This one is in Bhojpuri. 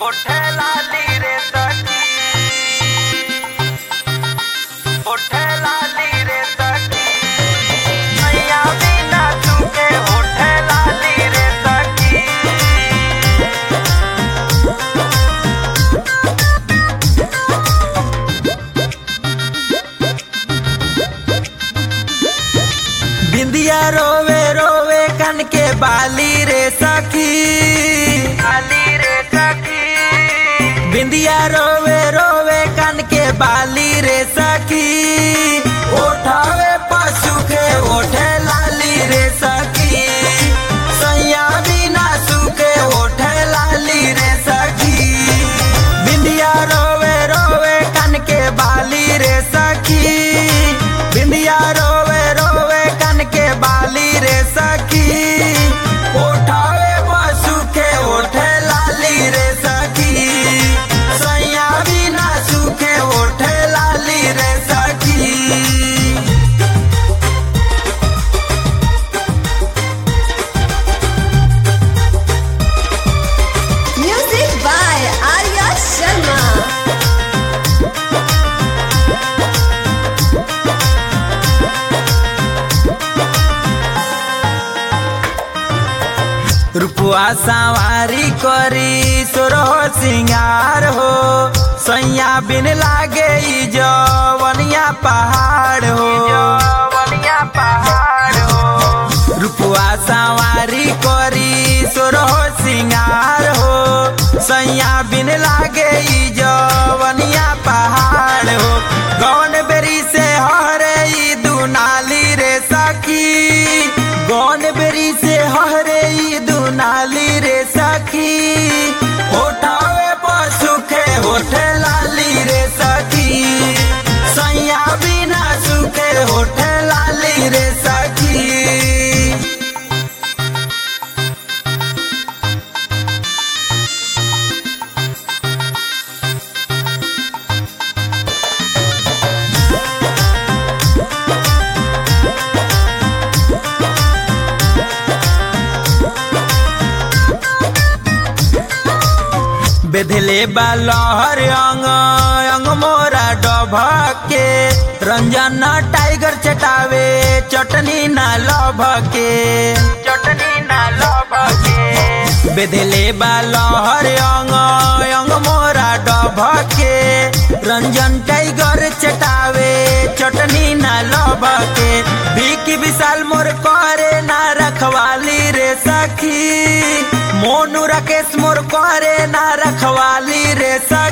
ओठे लाली रे सखी ओठे लाली रे सखी मैया बिना चुके ओठे लाली रे सखी बिंदिया रोवे रोवे कन के बाली रे सखी लाली रे सखी बिंदिया रोवे रोवे कन के बाली रे सखी उठावे पशु के ओठे लाली रे सखी सैया बिना सुखे ओठे लाली रे सखी बिंदिया रोवे रोवे कन के बाली रे सखी बिंदिया रोवे रोवे कन के बाली रे सखी उठावे पशु के ओठे लाली रे सखी सैया बिना सुखे ओठे लाली रे सखी Music by Arya Sharma. रुपुआ सवारी करी सोरह सिंगार हो सैया बिन लागे ई जवनिया पहाड़ हो जवनिया पहाड़ हो रुपुआ सवारी करी सोरह सिंगार हो सैया बिन लागे ई जवनिया पहाड़ हो गौन बेरी से हरे ई दुनाली रे सखी गौन बेरी से हरे ई दुनाली रे सखी उठावे पशु के होठे लाली रे सखी सैया बिना सुखे होठे लाली रे सखी बेधले बालहर अंग अंग मोरा डभके रंजन टाइगर चटावे चटनी ना लभके चटनी ना लभके बेधले बालहर अंग अंग मोरा डभके रंजन टाइगर चटावे चटनी ना लभके बिकी विशाल मोर करे ना रखवाली रे सखी मोनू राकेश मोर करे ना रखवाली रे सखी